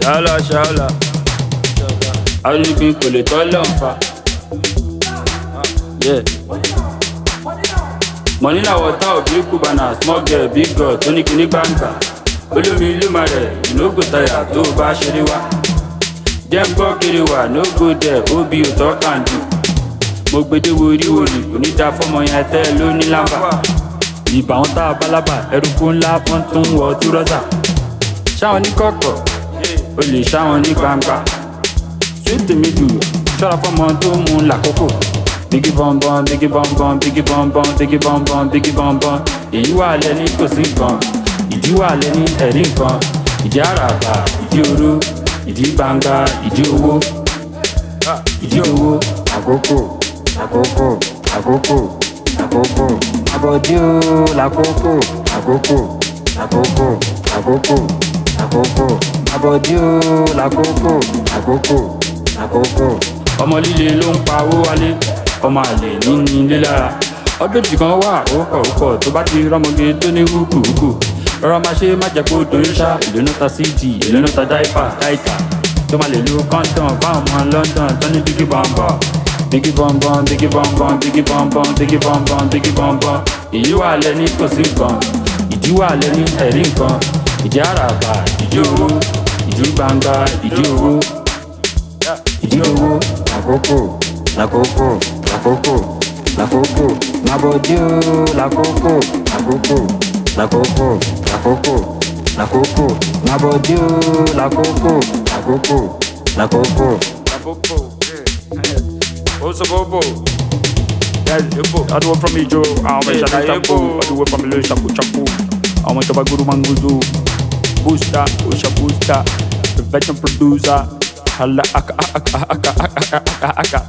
ṣáàlà ṣáàlà arúgbìn kò lè tọ́ lọ́nfà. money na water of big cubana small girl big girl tó ní kíní gbàǹgbà olómi ìlú ma rẹ̀ ìnógò tayà tó o bá ṣeré wá. jẹ́ ń gbọ́ kiri wà no go there obi òtọ́ kàǹdù. mo gbede wo orí wòlì kò ní da fọmọ yẹn tẹ́ ẹ ló ní lámbà. ìbà wọn tá a bálábà ẹrùkú ńlá wọn tún ń wọ túrọ́sà. ṣáwọn ní kọ̀kọ̀ o lè ṣáwọn ní gbangba. sweet me do ṣọ́ra fọmọ tó ń mu làkókò. bigi bọ́nbọ́n bigi bọ́nbọ́n bigi bọ́nbọ́n bigi bọ́nbọ́n bigi bọ́nbọ́n èyí wà lẹ́ni kò sí nǹkan ìdí wà lẹ́ni ẹ̀rí nǹkan ìdí àràbà ìdí oró ìdí gbangba ìdí owó ìdí owó àkókò àkókò àkókò àkókò abọ́dí o làkókò àkókò àkókò àkókò àkókò abọ́dí o làkókò àkókò àkókò. ọmọ líle ló ń pa owó wálé ọmọ àlè níní ilé lára ọdún tí kan wà ó pọ̀ ó pọ̀ tó bá ti rọ́mọge tó ní húkúhúkú rọra máa ṣe má jẹ́ kó dorí ṣá ìlú náà ta cd ìlú náà ta dáìpà dáìtà tó máa lè lo kọ́ńtọ̀n fáwọn ọmọ london tó ní bíkí bọ́ǹbọ̀n bíkí bọ́ǹbọ̀n bíkí bọ́ǹbọ̀n bíkí bọ́ǹbọ̀n bíkí bọ́ǹbọ̀n bíkí bọ́ǹbọ̀n èyí wà lẹ́ni kò sí nǹkan ìdí wà lẹ́ni ẹ̀rí nǹkan ìdí àràbà ìdí owó ìdí gbangba ìdí owó ìdí owó àkókò làkókò làkókò làkókò mabọdí o làkókò àkókò làkókò làkókò làkókò mabọdí o làkókò àkókò làkókò. Bobo, yeah. Also Bobo. Yes, Bobo. I do it from me, Joe. I want Yeah, to yeah, shampoo. Bobo. I do it from me, shampoo, shampoo. I want to buy Guru Manguzu. Booster, Usha Booster. Professional producer. Hala aka aka aka aka aka aka aka.